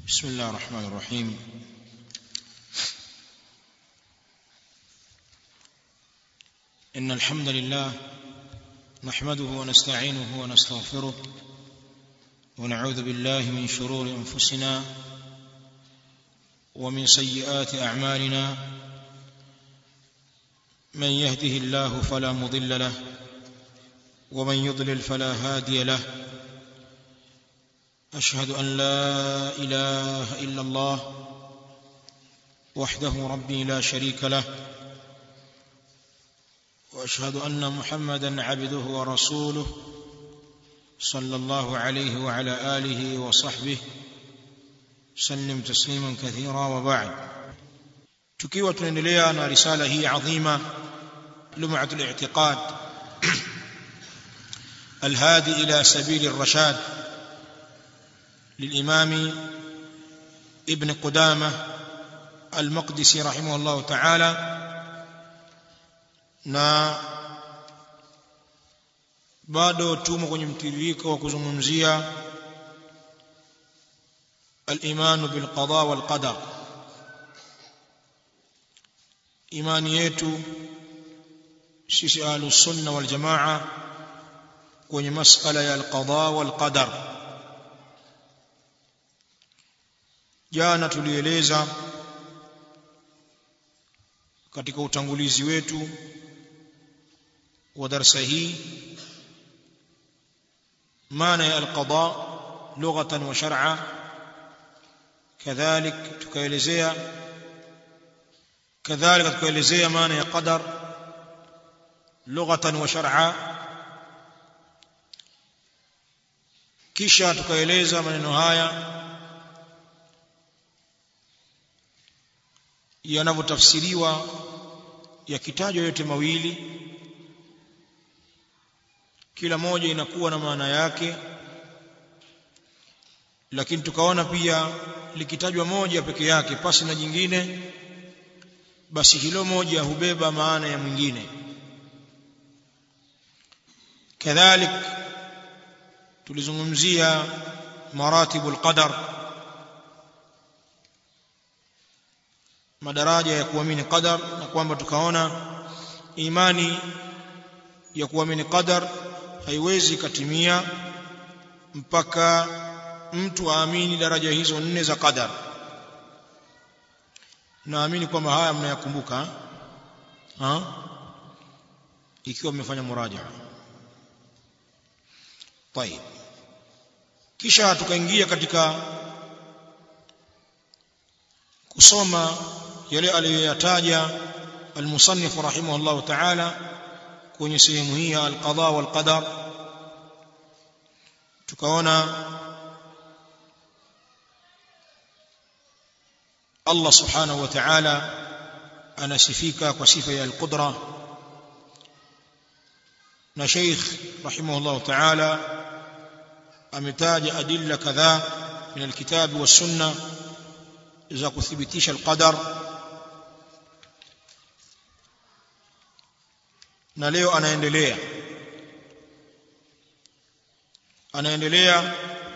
بسم الله الرحمن الرحيم إن الحمد لله نحمده ونستعينه ونستغفره ونعوذ بالله من شرور أنفسنا ومن سيئات أعمالنا من يهده الله فلا مضل له ومن يضلل فلا هادي له أشهد أن لا إله إلا الله وحده ربي لا شريك له وأشهد أن محمدا عبده ورسوله صلى الله عليه وعلى آله وصحبه سلم تسليما كثيرا وبعد tukiwa tunaendelea na risala hii adhima lum'at al-i'tiqad الهادي إلى سبيل الرشاد للإمام ابن قدامة المقدسي رحمه الله تعالى na bado tumo kwenye mtiririko wa kuzungumzia al-imanu bil qada wal qadar imani yetu sisi ahlus sunna wal jamaa kwenye masala ya al-qada wal qadar jana tulieleza katika utangulizi wetu wa darasa hii maana ya alqada lughatan wa shar'a kadhalik tukaelezea kadhalika tukaelezea maana ya qadar lughatan wa shar'a kisha tukaeleza maneno haya yanavyotafsiriwa yakitajwa yote mawili kila moja inakuwa na maana yake lakini tukaona pia likitajwa moja peke yake pasi na jingine basi hilo moja hubeba maana ya mwingine kadhalik tulizungumzia maratibul qadar madaraja ya kuamini qadar na kwamba tukaona imani ya kuamini qadar haiwezi katimia mpaka mtu aamini daraja hizo nne za qadar naamini kwamba haya mnayakumbuka ha ikiwa mmefanya muraja طيب kisha tukaingia katika kusoma yale aliyoyataja المصنف رحمه الله تعالى kwenye sehemu hii ya alqada wal qadar tukaona Allah subhanahu wa ta'ala anasifika kwa sifa ya alqudra na Sheikh rahimahullah ta'ala ametaja adilla kadhaa min alkitabi was sunnah za kuthibitisha alqadar na leo anaendelea anaendelea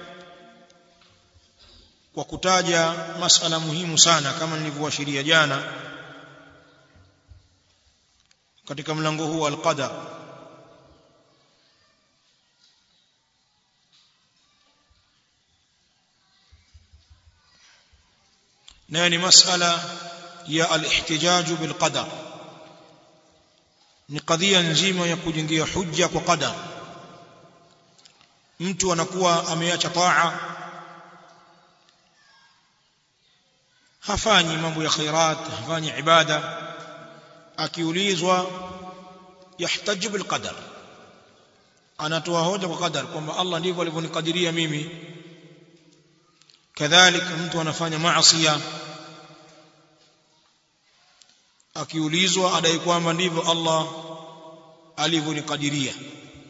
kwa kutaja masala muhimu sana kama nilivyoashiria jana katika mlango huu alqadar nayo ni masala ya al-ihtijaj bil qadar ni kadhia nzima ya kujengea hujja kwa qadar mtu anakuwa ameacha taa hafanyi mambo ya khairat hafanyi ibada akiulizwa yahtaji bil qadar anatoa hoja kwa qadar kwamba Allah ndivyo alivyonikadiria mimi kadhalika mtu anafanya maasi akiulizwa adai kwamba ndivyo Allah alivyonikadiria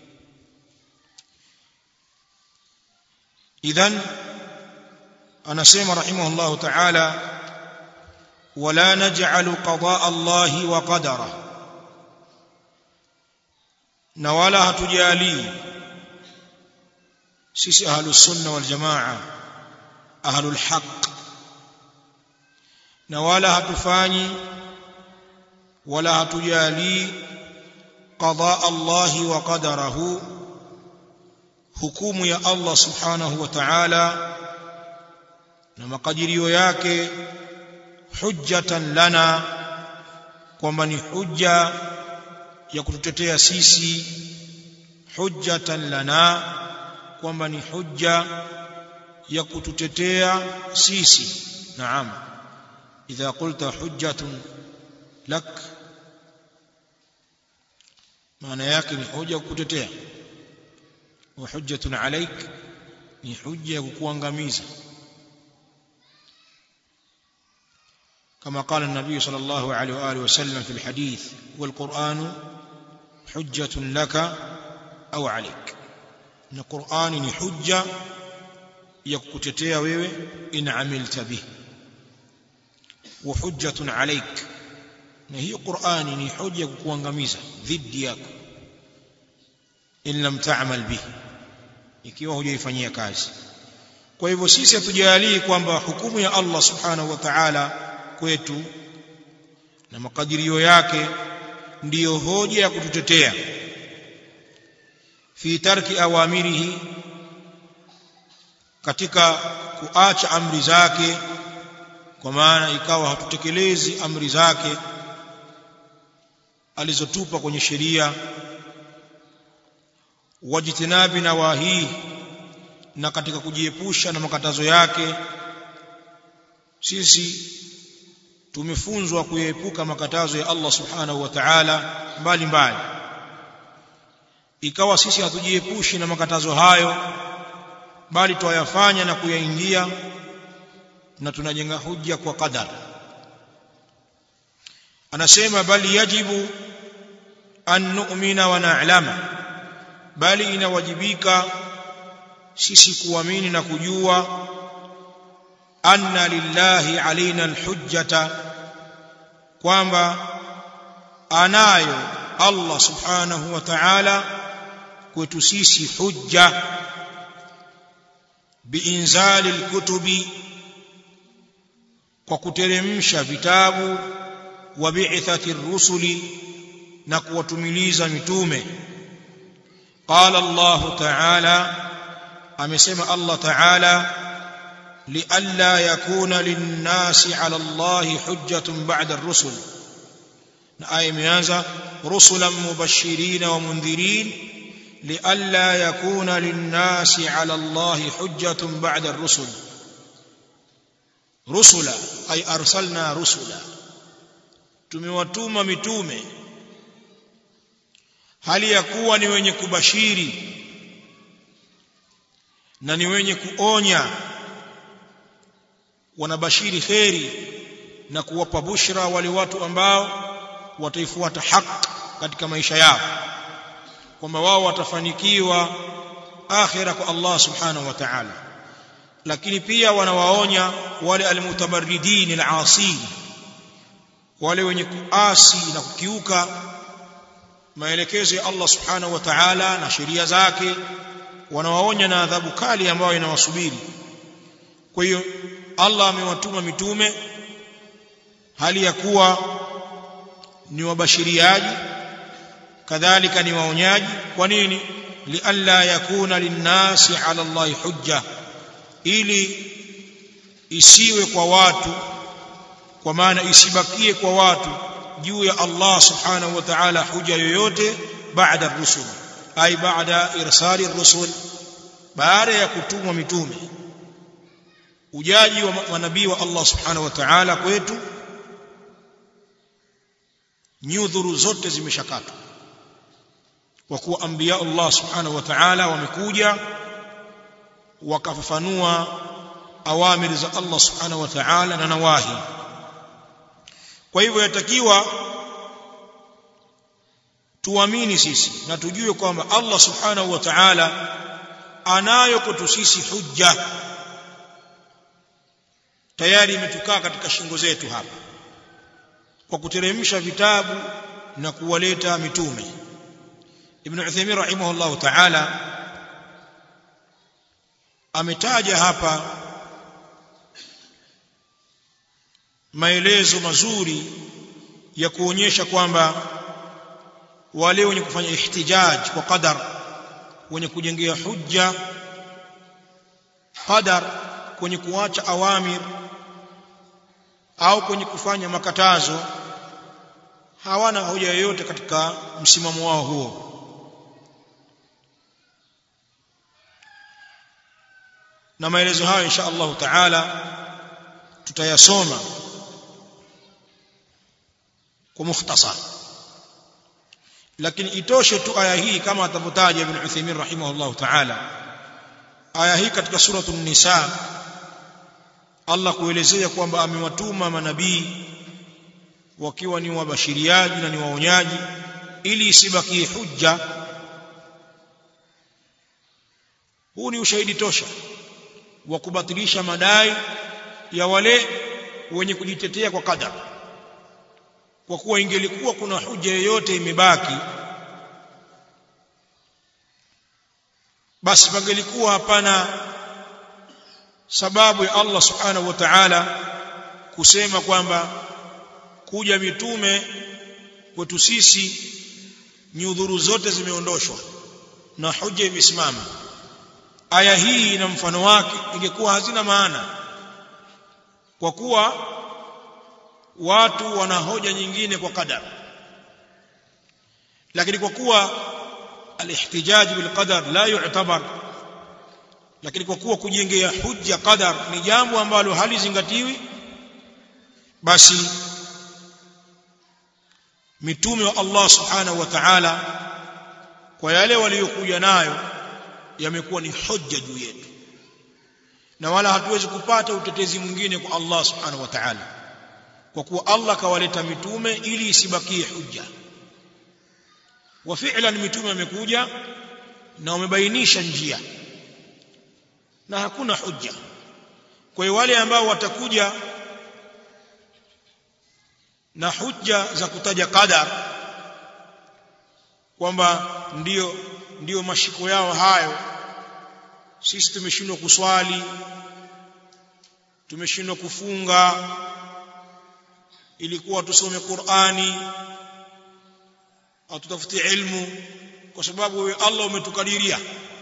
idhan anasema rahimahullah ta'ala wala naj'alu qadaa Allah wa qadara na wala hatujali sisi ahlus sunna wal jamaa ahlul haqq na wala hatufanyi wala hatujali qada Allah wa qadarahu hukumu ya Allah subhanahu wa ta'ala na makadirio yake hujjatan lana kwamba ni hujja ya kututetea sisi hujjatan lana kwamba ni hujja ya kututetea sisi naam idha qulta hujjatun lak maana yake ni hoja kukutetea wa hujjatun alaik ni hujja ya kukuangamiza كما قال النبي صلى الله عليه وآله وسلم في الحديث والقرآن حجة لك أو عليك إن القرآن حجة يكتتيا wewe إن عملت به وحجة عليك na hiyo Qur'ani ni hoja kukuangamiza dhidi yako in lam ta'mal bihi ikiwa hujaifanyia kazi kwa hivyo sisi hatujalii kwamba hukumu ya Allah subhanahu wa ta'ala kwetu na makadirio yake ndiyo hoja ya kututetea fi tarki awamirihi katika kuacha amri zake kwa maana ikawa hatutekelezi amri zake alizotupa kwenye sheria wajitinabi na wahi na katika kujiepusha na makatazo yake sisi tumefunzwa kuepuka makatazo ya Allah subhanahu wa ta'ala mbali mbali ikawa sisi hatujiepushi na makatazo hayo bali twayafanya na kuyaingia na tunajenga hujja kwa qadar anasema bali yajibu an nu'mina wa na'lama bali inawajibika sisi kuamini na kujua anna lillahi alaina alhujjata kwamba anayo Allah subhanahu wa ta'ala kwetu sisi hujja biinzali alkutubi kwa kuteremsha vitabu wa bi'thati rusuli na kuwatumiliza mitume qala Allah ta'ala amesema Allah ta'ala لئلا يكون للناس على الله حجة بعد الرسل آية ميانزا رسلا مبشرين ومنذرين لئلا يكون للناس على الله حجة بعد الرسل رسلا أي أرسلنا رسلا tumewatuma mitume hali ya kuwa ni wenye kubashiri na ni wenye kuonya wanabashiri kheri na kuwapa bushra wale watu ambao wataifuata haki katika maisha yao kwamba wao watafanikiwa akhira kwa Allah subhanahu wa ta'ala lakini pia wanawaonya wale almutabarridin alasin wale wenye kuasi na kukiuka maelekezo ya Allah subhanahu wa ta'ala na sheria zake wanawaonya na adhabu kali ambayo inawasubiri kwa hiyo Allah amewatuma mitume hali ya kuwa ni wabashiriaji kadhalika ni waonyaji kwa nini lialla yakuna linnasi ala Allah hujja ili isiwe kwa watu kwa maana isibakie kwa watu juu ya Allah subhanahu wa ta'ala huja yoyote baada rusul ai baada irsali rusul baada ya kutumwa mitume ujaji wa manabii wa Allah subhanahu wa ta'ala kwetu nyudhuru zote zimeshakatwa kwa kuwa anbiya Allah subhanahu wa ta'ala wamekuja wakafafanua awamiri za Allah subhanahu wa ta'ala na nawahi kwa hivyo yatakiwa tuamini sisi na tujue kwamba Allah subhanahu wa ta'ala anayo kwetu sisi hujja tayari imetukaa katika shingo zetu hapa kwa kuteremsha vitabu na kuwaleta mitume Ibn Uthaymeen rahimahullah ta'ala ametaja hapa maelezo mazuri ya kuonyesha kwamba wale wenye kufanya ihtijaj kwa qadar wenye kujengea hujja qadar kwenye kuacha awamir au kwenye kufanya makatazo hawana hoja yoyote katika msimamo wao huo na maelezo hayo insha Allah taala tutayasoma kwa mukhtasar lakini itoshe tu aya hii kama atavyotaja Ibn Uthaymeen rahimahullah taala aya hii katika suratul nisa Allah kuelezea kwamba amewatuma manabii wakiwa ni wabashiriaji na ni waonyaji ili isibakie hujja huu ni ushahidi tosha wa kubatilisha madai ya wale wenye kujitetea kwa kadar kwa kuwa ingelikuwa kuna hujja yoyote imebaki basi pangelikuwa hapana sababu ya Allah subhanahu wa ta'ala kusema kwamba kuja mitume kwetu sisi nyudhuru zote zimeondoshwa na hujja imesimama aya hii na mfano wake ingekuwa hazina maana kwa kuwa watu wana hoja nyingine kwa qadar lakini kwa kuwa alihtijaj bil qadar la yu'tabar lakini kwa kuwa kujengea hujja qadar ni jambo ambalo halizingatiwi basi mitume wa Allah subhanahu wa ta'ala kwa yale waliokuja nayo yamekuwa ni hujja juu yetu na wala hatuwezi kupata utetezi mwingine kwa Allah subhanahu wa ta'ala kwa kuwa Allah kawaleta mitume ili isibakie hujja wa fi'lan mitume wamekuja na wamebainisha njia na hakuna hujja kwa hiyo wale ambao watakuja na hujja za kutaja qadar kwamba ndiyo ndiyo mashiko yao hayo sisi tumeshindwa kuswali tumeshindwa kufunga ilikuwa tusome Qur'ani au tutafute ilmu kwa sababu wewe Allah umetukadiria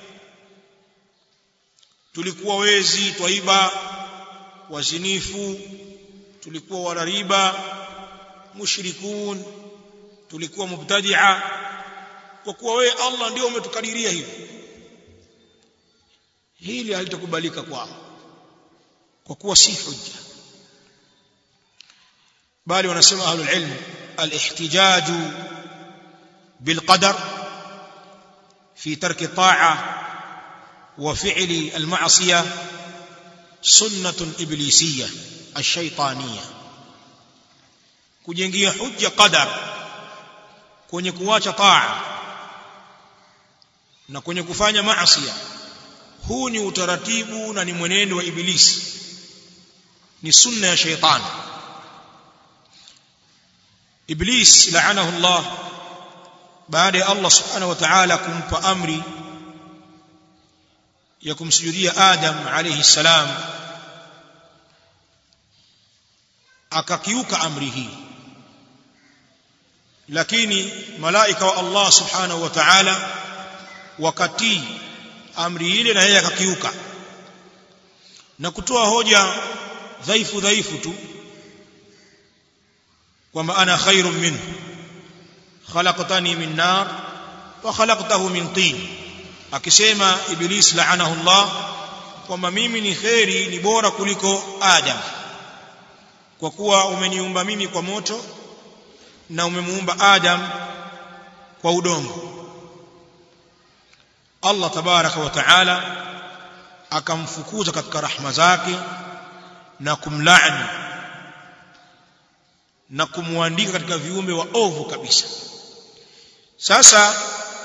tulikuwa wezi twaiba wazinifu tulikuwa walariba mushrikun tulikuwa mubtadi'a kwa kuwa wewe Allah ndio umetukadiria hivi hili halitakubalika kwao kwa kuwa si hujja bali wanasema ahlul ilm al-ihtijaj bil qadar fi tarki ta'a wa fi'li al-ma'siyah sunnatun iblisiyah ash-shaytaniyah kujengia hujja qadar kwenye kuacha taa na kwenye kufanya maasi huu ni utaratibu na ni mwenendo wa ibilisi ni sunna ya shaytan iblis laanahu Allah baada ya Allah subhanahu wa ta'ala kumpa amri ya kumsujudia Adam alayhi salam akakiuka amri hii lakini malaika wa Allah subhanahu wa ta'ala wakati amri ile na yeye akakiuka na kutoa hoja dhaifu dhaifu tu kwamba ana khairun minhu khalaqtani min nar wa khalaqtahu min tin akisema iblis laanahu Allah kwamba mimi ni khairi ni bora kuliko Adam kwa kuwa umeniumba mimi kwa moto na umemuumba Adam kwa udongo Allah tabaraka wa taala akamfukuza katika rahma zake na kumlaani na kumwandika katika viumbe wa ovu kabisa sasa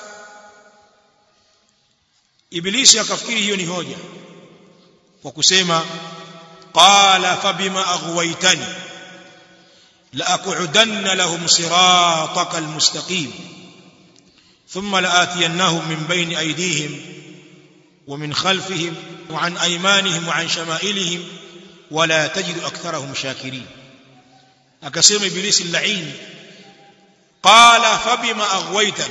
ibilisi akafikiri hiyo ni hoja kwa kusema qala fabima aghwaytani لأقعدن لهم صراطك المستقيم ثم لآتينهم من بين أيديهم ومن خلفهم وعن أيمانهم وعن شمائلهم ولا تجد أكثرهم شاكرين akasema ibilisi laini qala fabima aghwaytani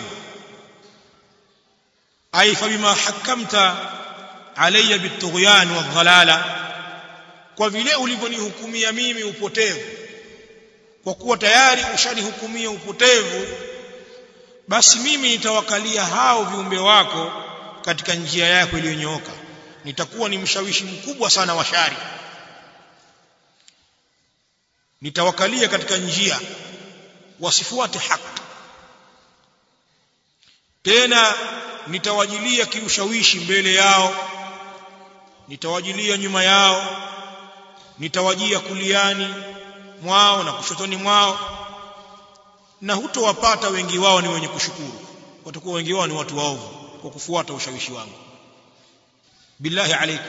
ay fabima hakamta alayya bitughyan wadhalala kwa vile ulivyonihukumia mimi upotevu kwa kuwa tayari ushanihukumia upotevu basi mimi nitawakalia hao viumbe wako katika njia yako iliyonyooka nitakuwa ni mshawishi mkubwa sana wa shari nitawakalia katika njia wasifuate haki tena nitawajilia kiushawishi mbele yao nitawajilia nyuma yao nitawajia kuliani mwao na kushotoni mwao na hutowapata wengi wao ni wenye kushukuru watakuwa wengi wao ni watu waovu kwa kufuata ushawishi wangu billahi alaikum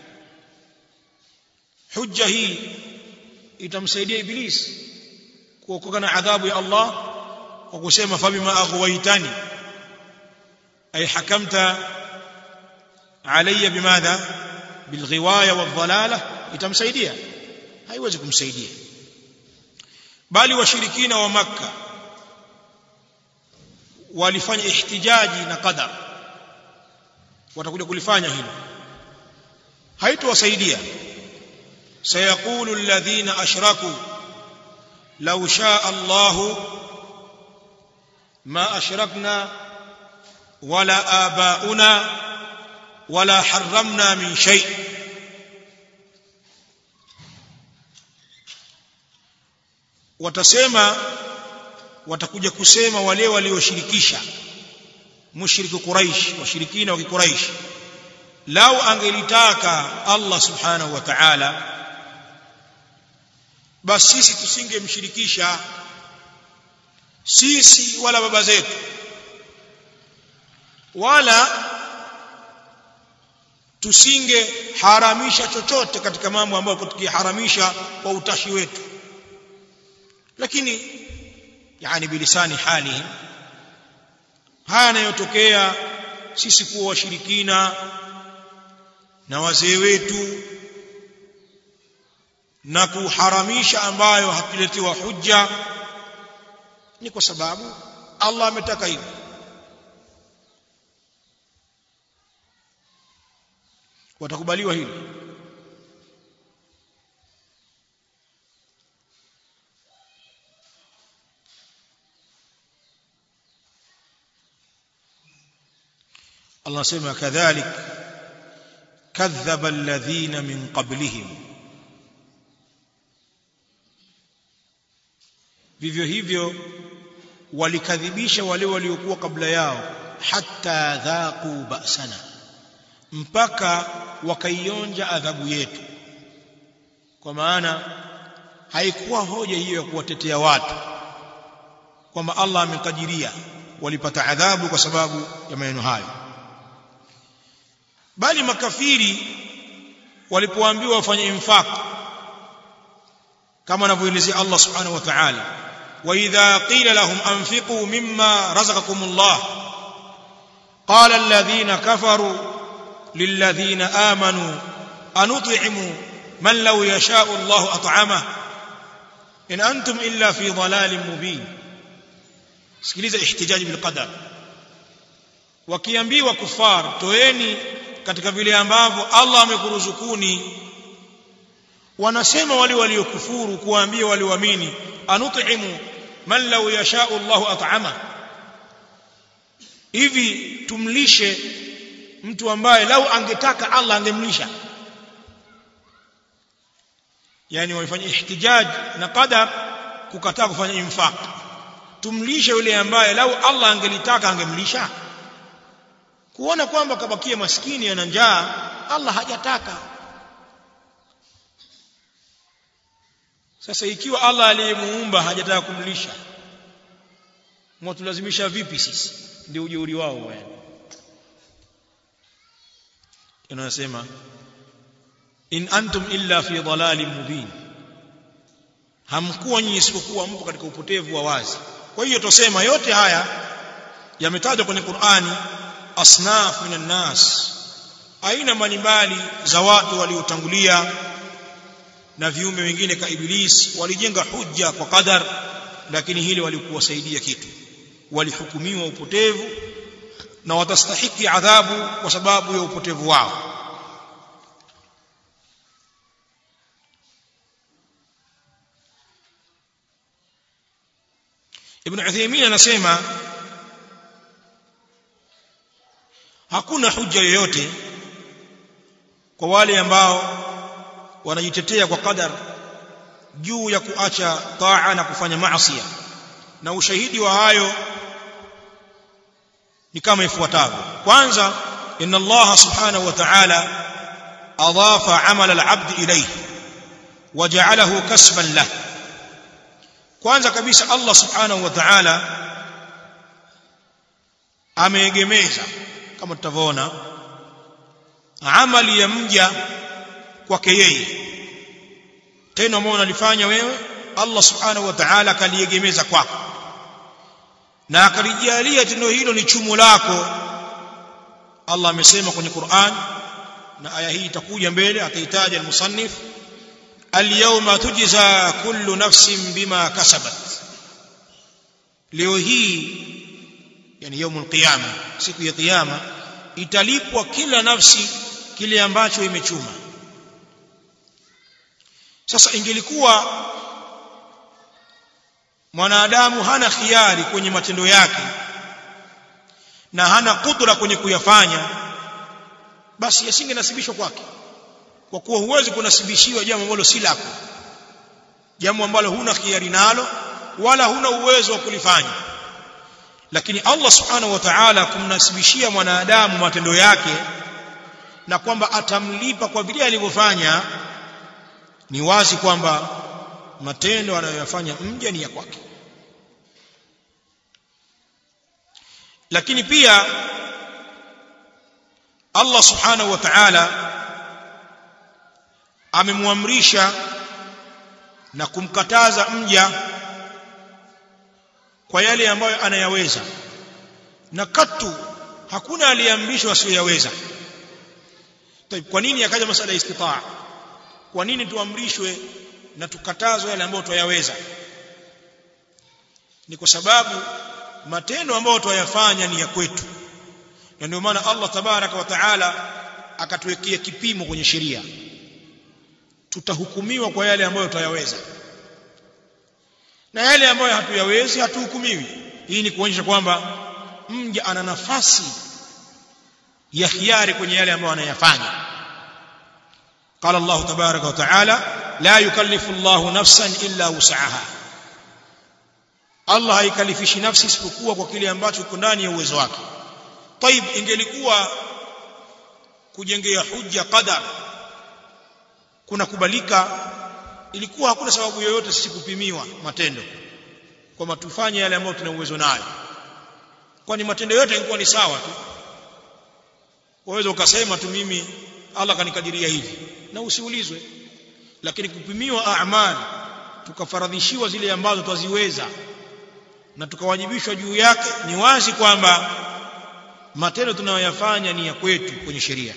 hujja hii itamsaidia iblis kuokoka na adhabu ya Allah kwa kusema fabima aghwaytani ay hakamta alayya bimadha bilghiwaya wadhalala itamsaidia haiwezi kumsaidia bali washirikina wa makka walifanya ihtijaji na qadar watakuja kulifanya hilo haitowasaidia sayaqulu alladhina ashraku law shaa Allah ma ashrakna wala abauna wala harramna min shay watasema watakuja kusema wale walioshirikisha mushriki quraish washirikina wa kiquraish lau angelitaka Allah subhanahu wa ta'ala basi sisi tusingemshirikisha sisi wala baba zetu wala tusingeharamisha chochote katika mambo ambayo tukiharamisha kwa utashi wetu lakini yani bilisani hali haya yanayotokea sisi kuwa washirikina na wazee wetu na kuharamisha ambayo hatuletewa hujja ni kwa sababu Allah ametaka hivyo watakubaliwa hili Allah sema kadhalik kadhaba alladhina min qablihim vivyo hivyo walikadhibisha wale waliokuwa kabla yao hatta dhaqu ba'sana mpaka wakaionja adhabu yetu kwa maana haikuwa hoja hiyo ya kuwatetea watu kwamba Allah amekadiria walipata adhabu kwa sababu ya maneno hayo bali makafiri walipoambiwa wafanye infaq kama anavyoelezea Allah subhanahu wa ta'ala wa idha qila lahum anfiqu mimma razaqakumullah qala alladhina kafaru lilladhina amanu anut'imu man law yasha'u Allah at'ama in antum illa fi dhalalin mubin sikiliza ihtijaji bil qadar wakiambiwa kufar toeni katika vile ambavyo Allah amekuruzukuni wanasema wale waliokufuru kuambia walioamini anut'imu man law yasha'u Allahu at'ama hivi tumlishe mtu ambaye lau angetaka Allah angemlisha yani walifanya ihtijaj na qadar kukataa kufanya infaq tumlishe yule ambaye lau Allah angelitaka angemlisha kuona kwamba kabakia maskini ana njaa Allah hajataka sasa ikiwa Allah aliyemuumba hajataka kumlisha mwatulazimisha vipi sisi ndio ujeuri wao yani anasema in antum illa fi dhalalin mubin hamkuwa nyinyi isipokuwa mpo katika upotevu wa wazi kwa hiyo tosema yote haya yametajwa kwenye Qur'ani asnaf minan nas aina mbalimbali za watu waliotangulia na viumbe wengine ka iblis walijenga hujja kwa qadar lakini hili walikuwasaidia kitu walihukumiwa upotevu na watastahiki adhabu kwa sababu ya upotevu wao Ibn Uthaymeen anasema hakuna hujja yoyote kwa wale ambao wanajitetea kwa qadar juu ya kuacha taa na kufanya maasi na ushahidi wa hayo ni kama ifuatavyo kwanza inna Allah subhanahu wa ta'ala adafa amal al-abd ilayhi waja'alahu kasban lahu kwanza kabisa Allah subhanahu wa ta'ala ameegemeza kama tutavyoona amali ya mja kwake yeye tena ambao unalifanya wewe Allah subhanahu wa ta'ala akaliegemeza kwako na akalijalia tendo hilo ni chumo lako Allah amesema kwenye Qur'an na aya hii itakuja mbele atahitaji al-musannif al-yawma tujza kullu nafsin bima kasabat leo hii yani yaumul qiyama siku ya kiyama italipwa kila nafsi kile ambacho imechuma sasa ingelikuwa mwanadamu hana khiari kwenye matendo yake na hana kudra kwenye kuyafanya basi yasingenasibishwa kwake kwa kuwa huwezi kunasibishiwa jambo ambalo si lako jambo ambalo huna khiari nalo wala huna uwezo wa kulifanya lakini Allah subhanahu wa ta'ala kumnasibishia mwanadamu matendo yake na kwamba atamlipa kwa vile alivyofanya ni wazi kwamba matendo anayoyafanya mja ni ya kwake lakini pia Allah subhanahu wa ta'ala amemwamrisha na kumkataza mja kwa yale ambayo anayaweza na katu hakuna aliyeamrishwa asiyoyaweza kwa nini akaja masala ya istitaa kwa nini tuamrishwe na tukatazwe yale ambayo tuyaweza ni kwa sababu matendo ambayo tuyafanya ni ya kwetu na ndio maana Allah tabaraka wa taala akatuwekea kipimo kwenye sheria tutahukumiwa kwa yale ambayo tuyaweza na yale ambayo hatuyawezi hatuhukumiwi hii ni kuonyesha kwamba mja ana nafasi ya khiari kwenye yale ambayo anayafanya قال الله تبارك وتعالى لا يكلف الله نفسا الا وسعها Allah haikalifishi nafsi isipokuwa kwa kile ambacho kiko ndani ya uwezo wake. Taib ingelikuwa kujengea hujja qadar kuna kubalika ilikuwa hakuna sababu yoyote sisi kupimiwa matendo kwamba tufanye yale ambayo tuna uwezo nayo kwani matendo yote yalikuwa ni sawa tu waweza ukasema tu mimi Allah kanikadiria hivi na usiulizwe lakini kupimiwa a'mal tukafaradhishiwa zile ambazo twaziweza na tukawajibishwa juu yake ni wazi kwamba matendo tunayoyafanya ni ya kwetu kwenye sheria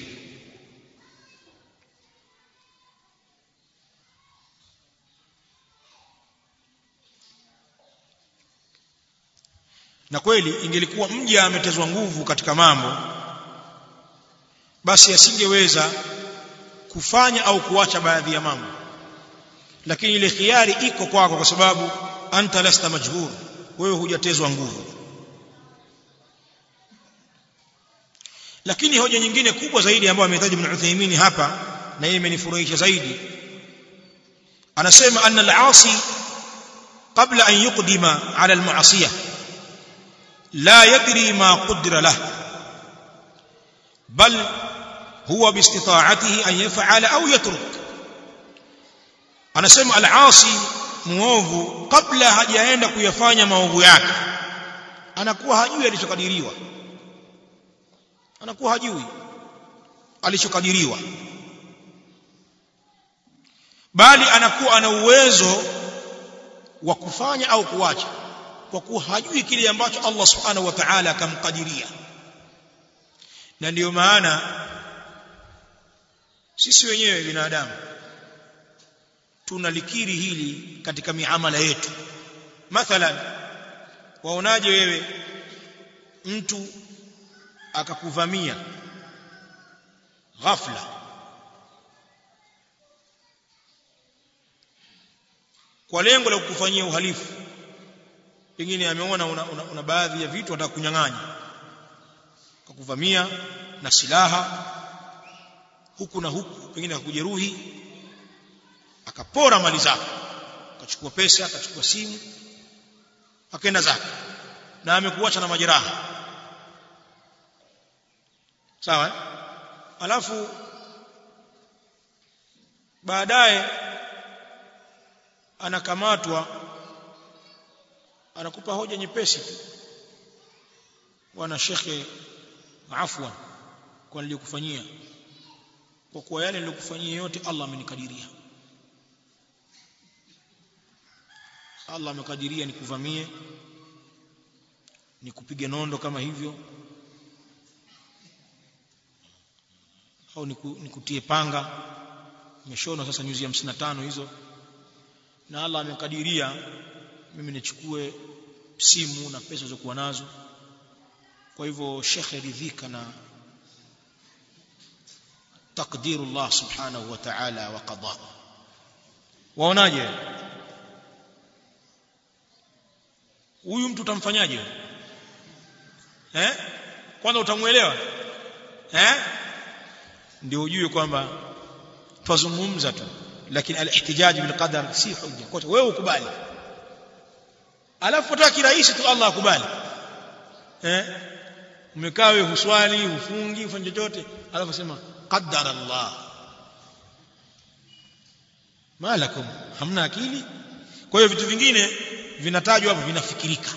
na kweli ingelikuwa mja ametezwa nguvu katika mambo basi asingeweza kufanya au kuacha baadhi ya mambo lakini ile khiari iko kwako kwa sababu anta lasta majbur wewe hujatezwa nguvu lakini hoja nyingine kubwa zaidi ambayo amehitaji Ibn Uthaymeen hapa na yeye imenifurahisha zaidi anasema anna al-asi qabla an yuqdima ala al-ma'siyah la yadri ma qudira lahu bal huwa biistita'atihi an yaf'ala au yatruk anasema al-asi muovu kabla hajaenda kuyafanya maovu yake anakuwa hajui alichokadiriwa anakuwa hajui alichokadiriwa bali anakuwa ana uwezo wa kufanya au kuacha kwa kuwa hajui kile ambacho Allah subhanahu wa ta'ala akamkadiria na ndiyo maana sisi wenyewe binadamu tunalikiri hili katika miamala yetu mathalan waonaje wewe mtu akakuvamia ghafla kwa lengo la kukufanyia uhalifu pengine ameona una, una, una baadhi ya vitu anataka kunyang'anya akakuvamia na silaha huku na huku pengine akakujeruhi akapora mali zako akachukua pesa akachukua simu akaenda zake na amekuacha na majeraha sawa alafu baadaye anakamatwa anakupa hoja nyepesi tu bwana shekhe afwan kwa niliyokufanyia kwa kuwa yale niliyokufanyia yote Allah amenikadiria Allah amekadiria nikuvamie nikupige nondo kama hivyo au niku, nikutie panga nimeshona sasa nyuzi ya 55 hizo na Allah amekadiria mimi nichukue simu na pesa zilizokuwa nazo kwa hivyo shekhe ridhika na تقدير الله سبحانه وتعالى وقضاء waonaje huyu mtu utamfanyaje eh kwanza utamuelewa eh ndio ujue kwamba twazungumza tu lakini al-ihtijaj bil qadar si hujja kwa wewe ukubali alafu utaka kirahisi tu Allah akubali eh umekaa wewe huswali hufungi ufanye chochote alafu sema qaddara Allah malakum hamna akili kwa hiyo vitu vingine vinatajwa hapo vinafikirika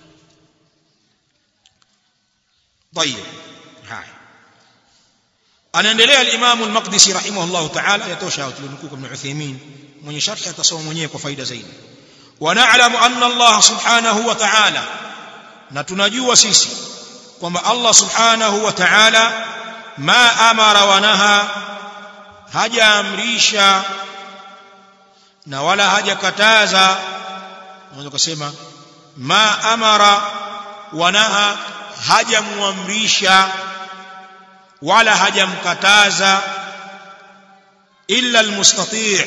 طيب هاي anaendelea al-Imam al-Maqdisi rahimahullah ta'ala yatosha tulinukuu ibn Uthaymeen mwenye sharhi atasoma mwenyewe kwa faida zaidi wa na'lamu anna Allah subhanahu wa ta'ala na tunajua sisi kwamba Allah subhanahu wa ta'ala ma amara wa naha hajaamrisha na wala hajakataza unaweza kusema ma amara wa naha hajamuamrisha wala hajamkataza illa almustati'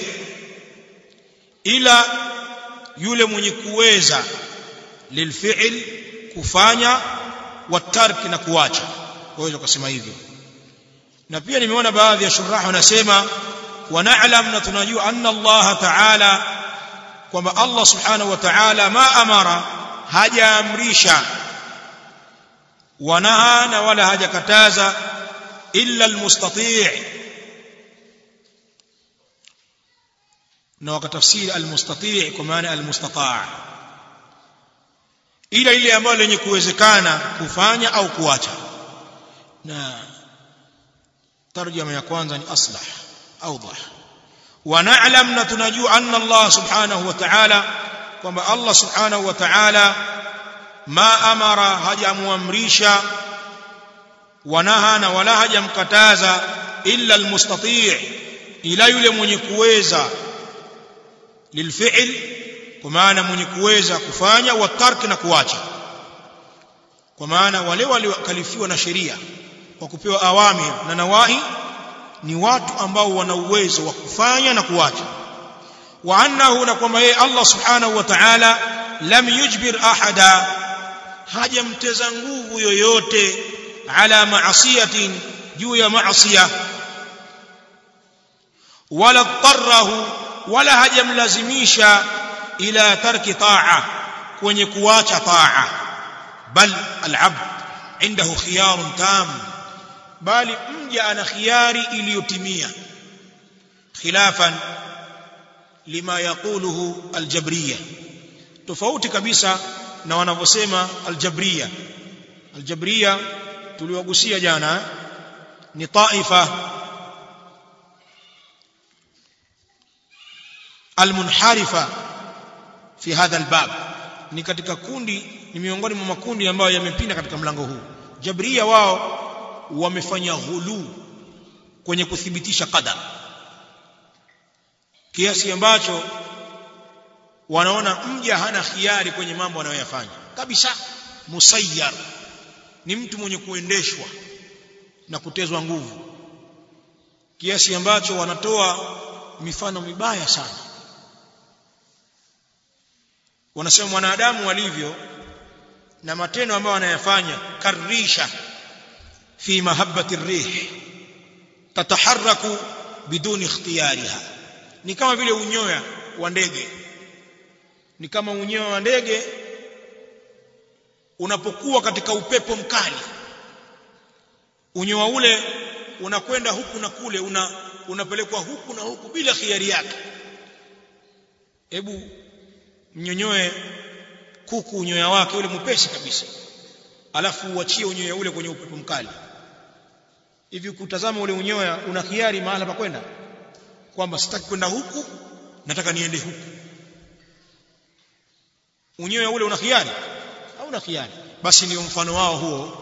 ila yule mwenye kuweza lilfi'l kufanya watarki na kuacha waweza kusema hivyo na pia nimeona baadhi ya shuraha wanasema wa na'lam na tunajua anna Allah ta'ala kwamba Allah subhanahu wa ta'ala ma amara hajaamrisha wanaha na wala hajakataza illa almustati' na wakatafsiri almustati' kwa maana almustata' ila ile ambayo lenye kuwezekana kufanya au kuacha na tarjama ya kwanza ni aslah awdah wa na'lam na tunajua anna Allah subhanahu wa ta'ala kwamba Allah subhanahu wa ta'ala ma amara hajamuamrisha wanaha na wala hajamkataza illa almustati' ila yule mwenye kuweza lilfi'l kwa maana mwenye kuweza kufanya wa tarki na kuacha kwa maana wale waliokalifiwa na sheria kwa kupewa awamir na nawahi ni watu ambao wana uwezo wa kufanya na kuacha wa annahu na kwamba yeye Allah subhanahu wa ta'ala lam yujbir ahada hajamteza nguvu yoyote ala maasiyatin juu ya maasiya wala tarrahu wala hajamlazimisha ila tarki ta'a kwenye kuacha ta'a bal al'abd عنده خيار تام bali mja ana khiari iliyotimia khilafan lima yaquluhu aljabriya tofauti kabisa na wanavyosema aljabriya aljabriya tuliwagusia jana ni taifa almunharifa fi hadha albab ni katika kundi ni miongoni mwa makundi ambayo yamepinda katika mlango huu jabriya wao wamefanya ghulu kwenye kuthibitisha qadar kiasi ambacho wanaona mja hana khiari kwenye mambo anayoyafanya kabisa musayyar ni mtu mwenye kuendeshwa na kutezwa nguvu kiasi ambacho wanatoa mifano mibaya sana wanasema mwanadamu walivyo na matendo ambayo anayafanya karisha fi mahabbati rih tataharaku biduni ikhtiyariha ni kama vile unyoya wa ndege ni kama unyoya wa ndege unapokuwa katika upepo mkali unyoya ule unakwenda huku na kule una unapelekwa huku na huku bila khiari yake hebu mnyonyoe kuku unyoya wake ule mpesi kabisa alafu uachie unyoya ule kwenye upepo mkali hivi kutazama ule unyoya una khiari mahala pa kwenda kwamba sitaki kwenda huku nataka niende huku unyoya ule una khiari hauna khiari basi ndio mfano wao huo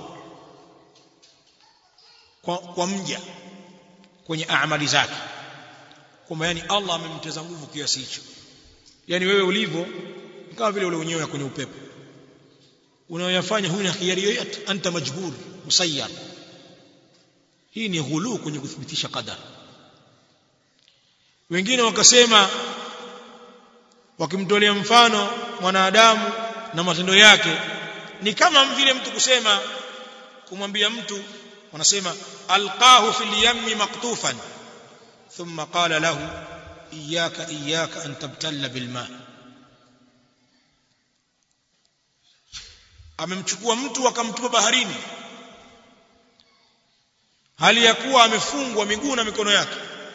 kwa, kwa mja kwenye amali zake kwamba yani Allah amemteza nguvu kiasi hicho yani wewe ulivyo kama vile ule unyoya kwenye upepo unayoyafanya huna khiari yoyote anta majbur musayyar hii ni ghulu kwenye kuthibitisha qadar wengine wakasema wakimtolea mfano mwanadamu na matendo yake ni kama vile mtu kusema kumwambia mtu wanasema alqahu fil yammi maktufan thumma qala lahu iyyaka iyyaka an tabtalla bil ma amemchukua mtu akamtupa baharini hali ya kuwa amefungwa miguu na mikono yake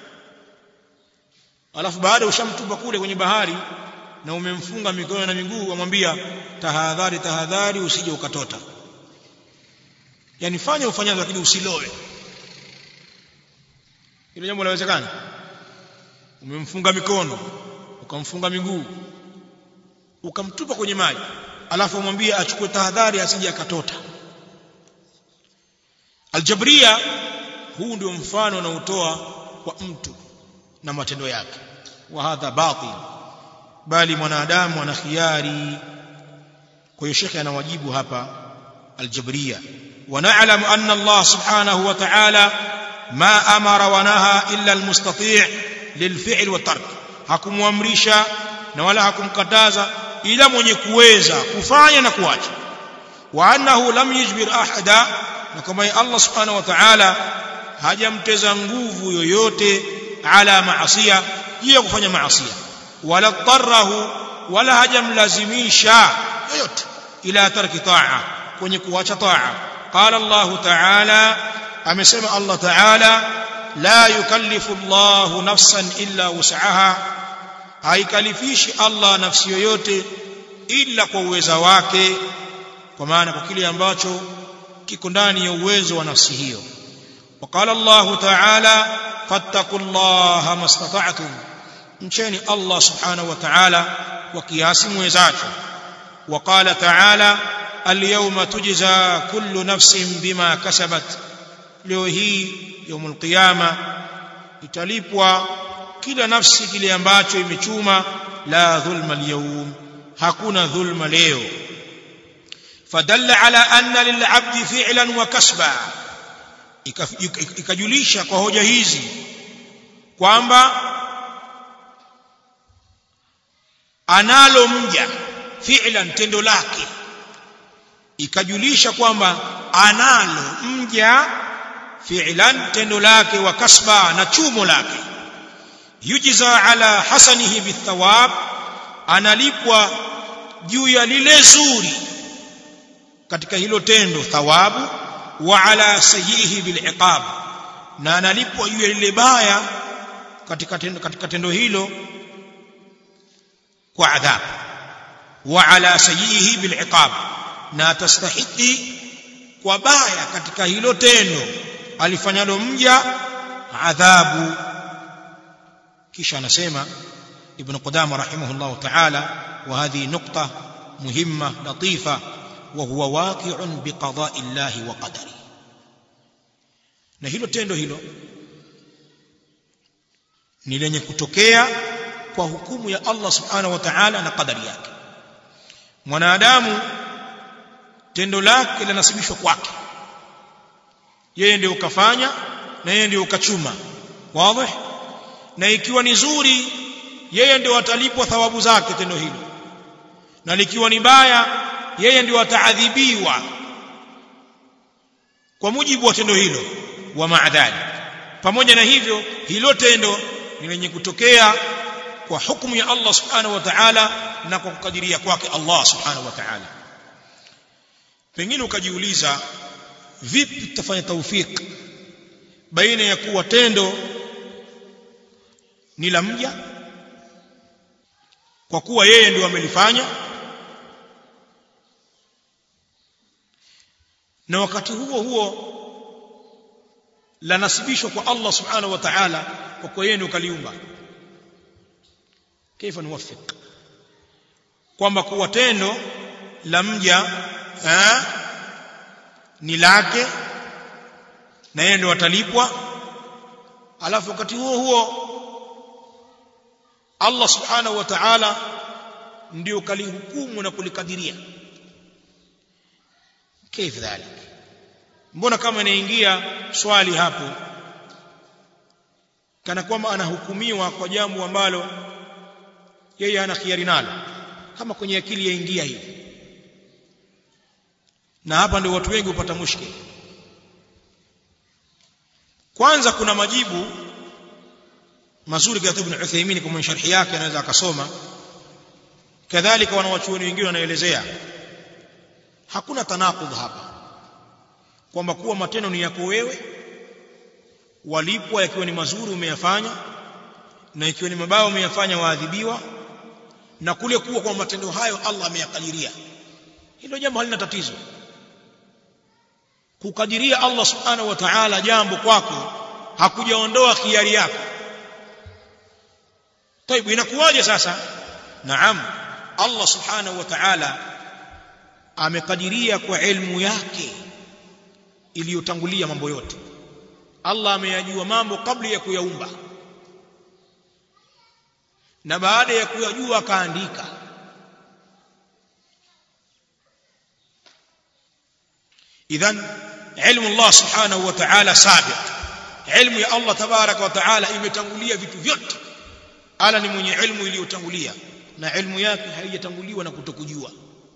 alafu baada ushamtupa kule kwenye bahari na umemfunga mikono na miguu amwambia tahadhari tahadhari usije ukatota yani fanya ufanyazo lakini usiloe hilo jambo linawezekana umemfunga mikono ukamfunga miguu ukamtupa kwenye maji alafu umwambie achukue tahadhari asije akatota aljabria huu ndio mfano unaotoa kwa mtu na matendo yake wa hadha batil bali mwanadamu ana khiari kwa hiyo shekhe anawajibu hapa aljabria ونعلم أن الله سبحانه وتعالى ما أمر ونهى إلا المستطيع للفعل والترك حكم وامرشا ولا حكم كتازا إلى من يكويزا كفايا نكواجا وأنه لم يجبر أحدا وكما الله سبحانه وتعالى hajamteza nguvu yoyote ala maasiya juu ya kufanya maasiya wala tarahu wala hajamlazimisha yoyote ila tarki taa kwenye kuacha taa قال الله تعالى امسما الله تعالى لا يكلف الله نفسا الا وسعها haikalifishi Allah nafsi yoyote ila kwa uweza wake kwa maana kwa kile ambacho kiko ndani ya uwezo wa nafsi hiyo وقال الله تعالى فاتقوا الله ما استطعتم mcheni Allah subhanahu wa ta'ala kwa kiasi mwezacho وقال تعالى اليوم تجزى كل نفس بما كسبت leo hii يوم القيامه italipwa kila nafsi kile ambacho imechuma la dhulma alyawm hakuna dhulma leo fadalla ala anna lil'abdi fi'lan wa kasba ikajulisha kwa hoja hizi kwamba analo mja fi'lan tendo lake ikajulisha kwamba analo mja fi'lan tendo lake wa kasba na chumo lake yujza ala hasanihi bithawab analipwa juu ya lile zuri katika hilo tendo thawabu wa ala sayyihi biliqab na analipwa juu ya lile baya katika tendo, katika tendo hilo kwa adhabu wa ala sayyihi biliqab na atastahiki kwa baya katika hilo tendo alifanyalo mja adhabu kisha anasema ibn qudama rahimahullah ta'ala wa hadhi nukta muhimma latifa wa huwa waqi'un biqada'i llahi wa qadari na hilo tendo hilo ni lenye kutokea kwa hukumu ya Allah subhanahu wa ta'ala na qadari yake mwanadamu tendo lake linasibishwa kwake yeye ndio ukafanya na yeye ndio ukachuma wazi na ikiwa ni zuri yeye ndio atalipwa thawabu zake tendo hilo na likiwa ni baya yeye ndio ataadhibiwa kwa mujibu wa tendo hilo wa maadhali pamoja na hivyo hilo tendo ni lenye kutokea kwa hukumu ya Allah subhanahu wa ta'ala na kwa kukadiria kwake Allah subhanahu wa ta'ala pengine ukajiuliza vipi tutafanya taufik baina ya kuwa tendo ni la mja kwa kuwa yeye ndio amelifanya na wakati huo huo lanasibishwa kwa Allah subhanahu wa ta'ala kwa kuwa yeye ndio kaliumba kaifa nuwaffiq kwamba kuwa tendo la mja eh, ni lake na yeye ndio atalipwa alafu wakati huo huo Allah subhanahu wa ta'ala ndio kalihukumu na kulikadiria كيف ذلك mbona kama inaingia swali hapo kana kwamba anahukumiwa kwa jambo ambalo yeye ana khiari nalo kama kwenye akili yaingia hivi na hapa ndio watu wengi hupata mushkil kwanza kuna majibu mazuri kwa Ibn Uthaymeen kwa sharhi yake anaweza akasoma kadhalika wanawachuoni wengine wanaelezea hakuna tanaqudh hapa kwamba kuwa matendo ni yako wewe walipwa yakiwa ni mazuri umeyafanya na ikiwa ni mabaya umeyafanya waadhibiwa na kule kuwa kwa matendo hayo Allah ameyakadiria hilo jambo halina tatizo kukadiria Allah subhanahu wa ta'ala jambo kwako hakujaondoa khiari yako طيب inakuwaje sasa naam Allah subhanahu wa ta'ala amekadiria kwa ilmu yake iliyotangulia mambo yote Allah ameyajua mambo kabla ya kuyaumba na baada ya kuyajua akaandika idhan ilmu Allah subhanahu wa ta'ala sabiq ilmu ya Allah tabaraka wa ta'ala imetangulia vitu vyote ala ni mwenye ilmu iliyotangulia na ilmu yake haijatanguliwa na kutokujua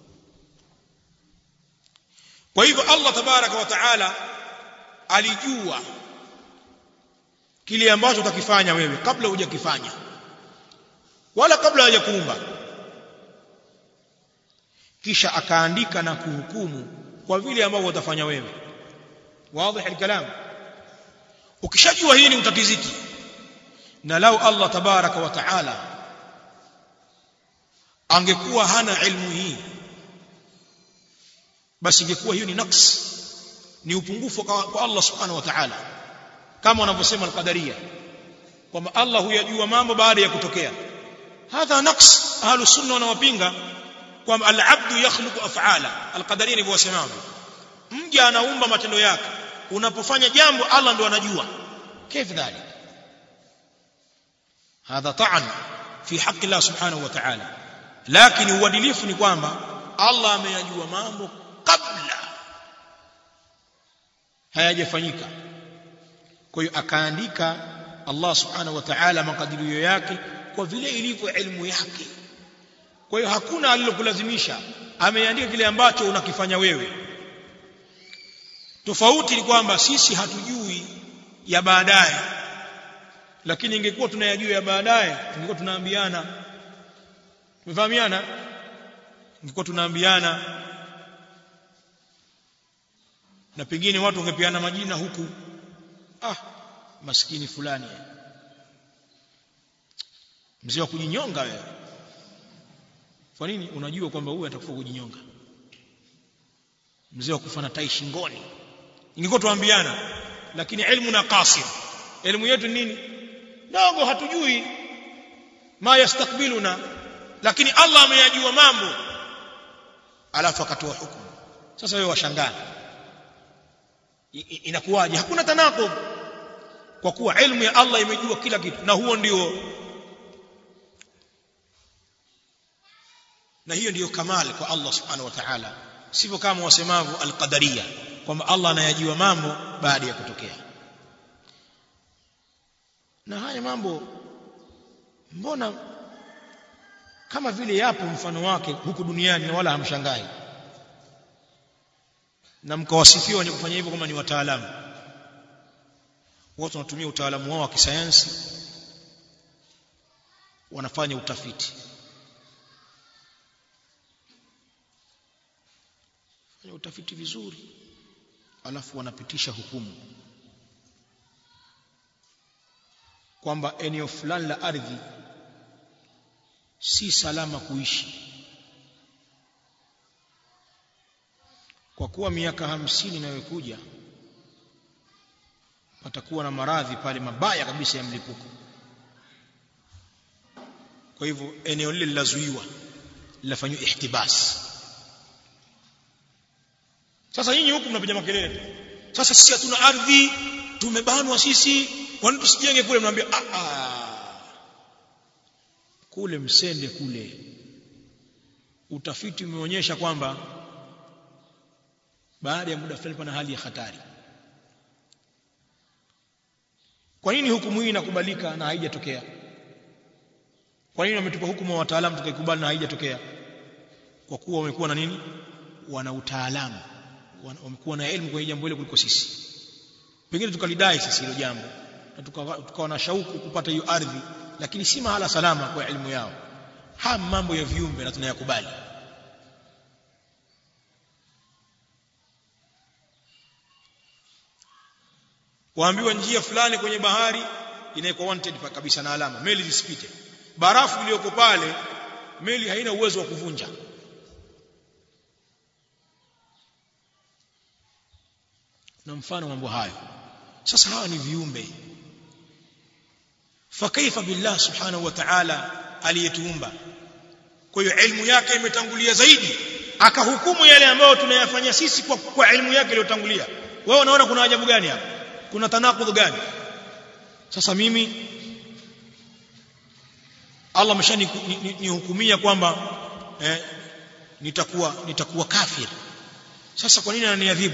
kwa hivyo Allah tabaraka wa taala alijua kile ambacho utakifanya wewe kabla hujakifanya wala kabla hajakuumba kisha akaandika na kuhukumu kwa vile ambavyo utafanya wewe wazi alkalam ukishajua hili utatiziki na lau Allah tabaraka wa taala angekuwa hana ilmu hii basi ingekuwa hiyo ni naqs ni upungufu kwa Allah subhanahu wa ta'ala kama wanavyosema al-qadariya kwamba Allah huyajua mambo baada ya kutokea hadha naqs ahlu sunna wanawapinga kwamba al-abdu yakhluqu af'ala al-qadariya ndivyo wasemavyo mja anaumba matendo yake unapofanya jambo Allah ndo anajua كيف ذلك هذا طعن في حق الله سبحانه وتعالى لكن uadilifu ni kwamba Allah ameyajua mambo kabla hayajafanyika kwa hiyo akaandika Allah subhanahu wa ta'ala makadirio yake kwa vile ilivyo ilmu yake kwa hiyo hakuna alilokulazimisha ameandika kile ambacho unakifanya wewe tofauti ni kwamba sisi hatujui ya baadaye lakini ingekuwa tunayajua ya baadaye tungekuwa tunaambiana tumefahamiana ingekuwa tunaambiana na pengine watu wangepeana majina huku ah maskini fulani mzee wa kujinyonga wewe kwa nini unajua kwamba huyu atakufa kujinyonga mzee wa kufa na tai shingoni ingekuwa tuambiana lakini ilmu na qasir elimu yetu nini dogo hatujui ma yastakbiluna lakini Allah ameyajua mambo alafu akatoa hukumu sasa wewe washangaa inakuwaje hakuna tanaqub kwa kuwa ilmu ya Allah imejua kila kitu na huo ndio na hiyo ndiyo kamali kwa Allah subhanahu wa ta'ala sivyo kama wasemavyo alqadariya kwamba Allah anayajua mambo baada ya kutokea na haya mambo mbona kama vile yapo mfano wake huku duniani na wala hamshangai na mkawasifia wenye kufanya hivyo kama ni wataalamu watu wanatumia utaalamu wao wa kisayansi wanafanya utafiti fanya utafiti vizuri alafu wanapitisha hukumu kwamba eneo fulani la ardhi si salama kuishi kwa kuwa miaka hamsini inayokuja patakuwa na maradhi pale mabaya kabisa ya mlipuko kwa hivyo eneo lile lilazuiwa linafanywa ihtibas sasa nyinyi huku mnapiga makelele sasa sisi hatuna ardhi tumebanwa sisi kwani tusijenge kule mnaambia ah ah kule msende kule utafiti umeonyesha kwamba baada ya muda fulani pana hali ya hatari kwa nini hukumu hii inakubalika na haijatokea kwa nini wametupa hukumu wa wataalamu tukaikubali na haijatokea kwa kuwa wamekuwa na nini wana utaalamu wamekuwa na elimu kwenye jambo hilo kuliko sisi pengine tukalidai sisi hilo jambo na tukawa tuka na shauku kupata hiyo ardhi lakini si mahala salama kwa elimu yao haya mambo ya viumbe na tunayakubali waambiwa njia fulani kwenye bahari inaikuwa wanted kabisa na alama meli zisipite barafu iliyoko pale meli haina uwezo wa kuvunja na mfano mambo hayo sasa hawa ni viumbe fakaifa billah subhanahu wa ta'ala aliyetuumba kwa hiyo elimu yake imetangulia zaidi akahukumu yale ambayo tunayafanya sisi kwa, kwa elimu yake iliyotangulia wewe unaona kuna ajabu gani hapa kuna tanakudh gani sasa mimi Allah ameshanihukumia kwamba eh, nitakuwa nitakuwa kafir sasa kwa nini ananiadhibu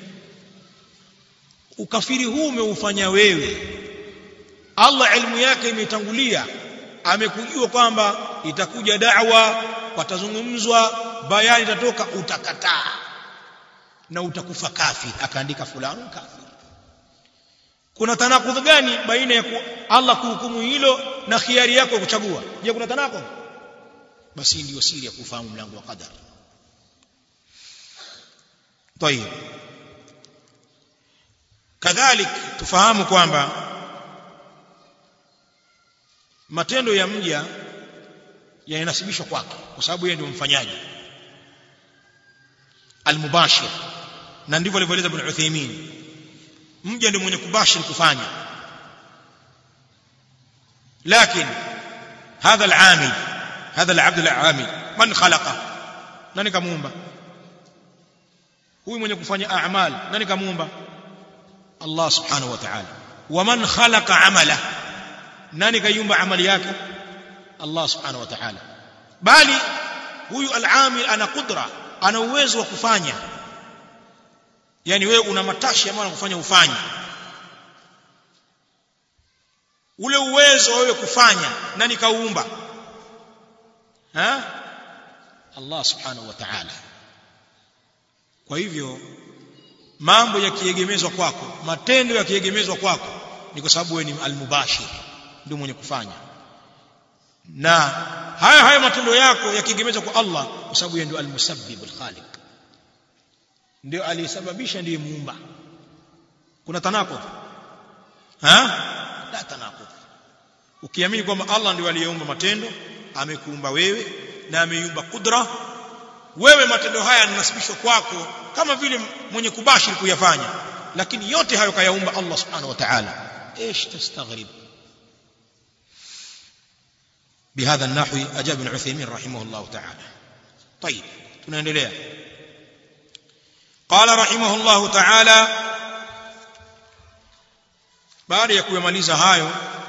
ukafiri huu umeufanya wewe Allah elimu yake imetangulia amekujua kwamba itakuja da'wa patazungumzwa bayani itatoka utakataa na utakufa kafir akaandika fulani kafir kuna tanakudh gani baina ya ku, Allah kuhukumu hilo na khiari yako ya kuchagua je kuna tanakudh basi ndio siri ya kufahamu mlango wa qadar طيب kadhalik tufahamu kwamba matendo ya mja yanasibishwa kwake kwa sababu yeye ndio mfanyaji almubashir na ndivyo alivyoeleza ibn Uthaymeen mja ndio mwenye kubashir kufanya lakini هذا العامل هذا العبد العامل من خلقه nani kamuumba huyu mwenye kufanya a'mal nani kamuumba Allah subhanahu wa ta'ala waman khalaqa amala nani kayumba amali yake Allah subhanahu wa ta'ala bali huyu al-amil ana kudra ana uwezo wa kufanya yani wewe una matashi ambayo anakufanya ufanye ule uwezo wewe kufanya nani kauumba ha Allah subhanahu wa ta'ala kwa hivyo mambo yakiegemezwa kwako matendo yakiegemezwa kwako ni kwa sababu wewe ni almubashir ndio mwenye kufanya na haya haya matendo yako yakiegemezwa kwa Allah kwa sababu yeye ndio almusabbib alkhaliq ndio aliyesababisha ndiye muumba kuna tanako ha la tanako ukiamini kwamba Allah ndio aliyeumba matendo amekuumba wewe na ameiumba kudra wewe matendo haya yanasibishwa kwako kama vile mwenye kubashiri kuyafanya lakini yote hayo kayaumba Allah subhanahu wa ta'ala ايش تستغرب بهذا النحو اجاب ابن عثيمين رحمه الله تعالى طيب tunaendelea قال رحمه الله تعالى baada ya kuyamaliza hayo